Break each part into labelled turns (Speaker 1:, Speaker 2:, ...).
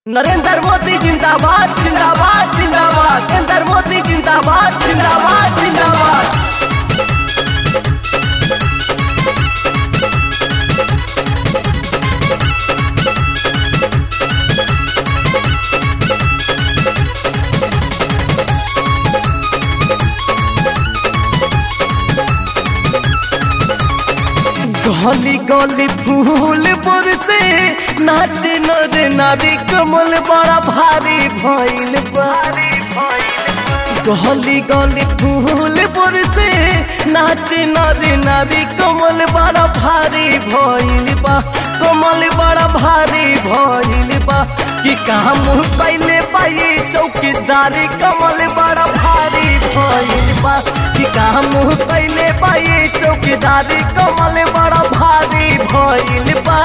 Speaker 1: नरेंद्र मोदी जिंदाबाद जिंदाबाद जिंदाबाद नरेंद्र मोदी जिंदाबाद जिंदाबाद जिंदाबाद गली गली फूल पर से नाचे नर नारी कमल बड़ा भारी भइल बा गली गली फूल पर से नाचे नर नारी कमल बड़ा भारी भइल बा कमल बड़ा भारी भइल बा कि काम कैले पाई चौकीदारी कमल बड़ा भारी भइल बा कि काम कैले पाई चौकीदारी कमल बड़ा भारी भइल बा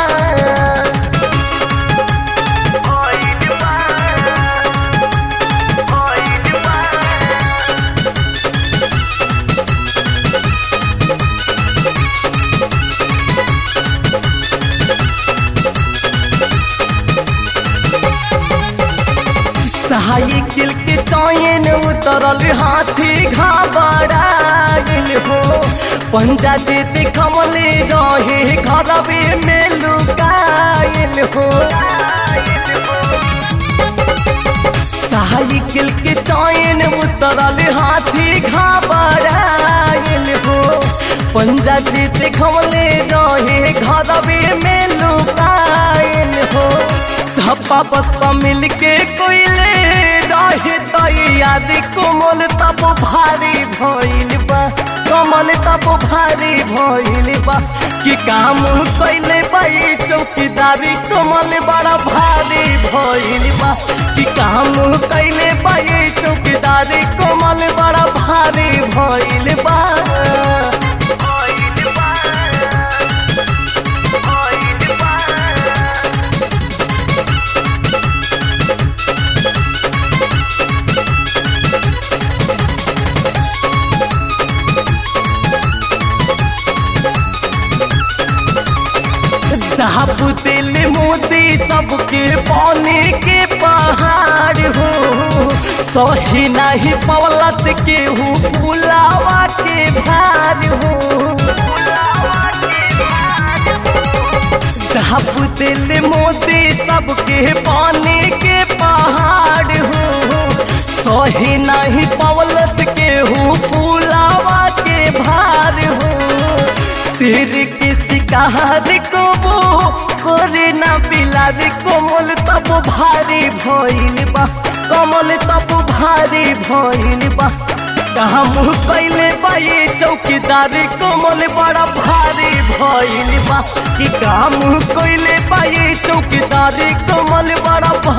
Speaker 1: साइकिल के चैन उतरल हाथी घबराइल हो पंजा जेते कमले रहे घरवे में लुकाइल हो साइकिल के चैन उतरल हाथी घबराइल हो पंजा जेते कमले रहे घरवे में लुकाइल हो सपा बसपा मिल के कोइले रहे तैयारी कोमल तब भारी भइल बा कमल तब भारी भइल बा कि काम कैले बाई चौकीदारी कमल बड़ा भारी भइल बा कि काम कैले बाई चौकीदारी कमल बड़ा भारी भइल बा दाप दिल मोदी सबके पानी के पहाड़ हो सही नहीं पवलस के हु फुलावा के भार हो दाप दिल मोदी सबके पानी के पहाड़ हो सही नहीं पवलस के हु फुलावा के भार हो सिर की शिकार को वो करे ना बिलार कोमल तब भारी भइल बा कमल तब भारी भइल बा काम कैले बाई चौकीदारी कोमल बड़ा भारी भइल बा कि काम कैले बाई चौकीदारी कोमल बड़ा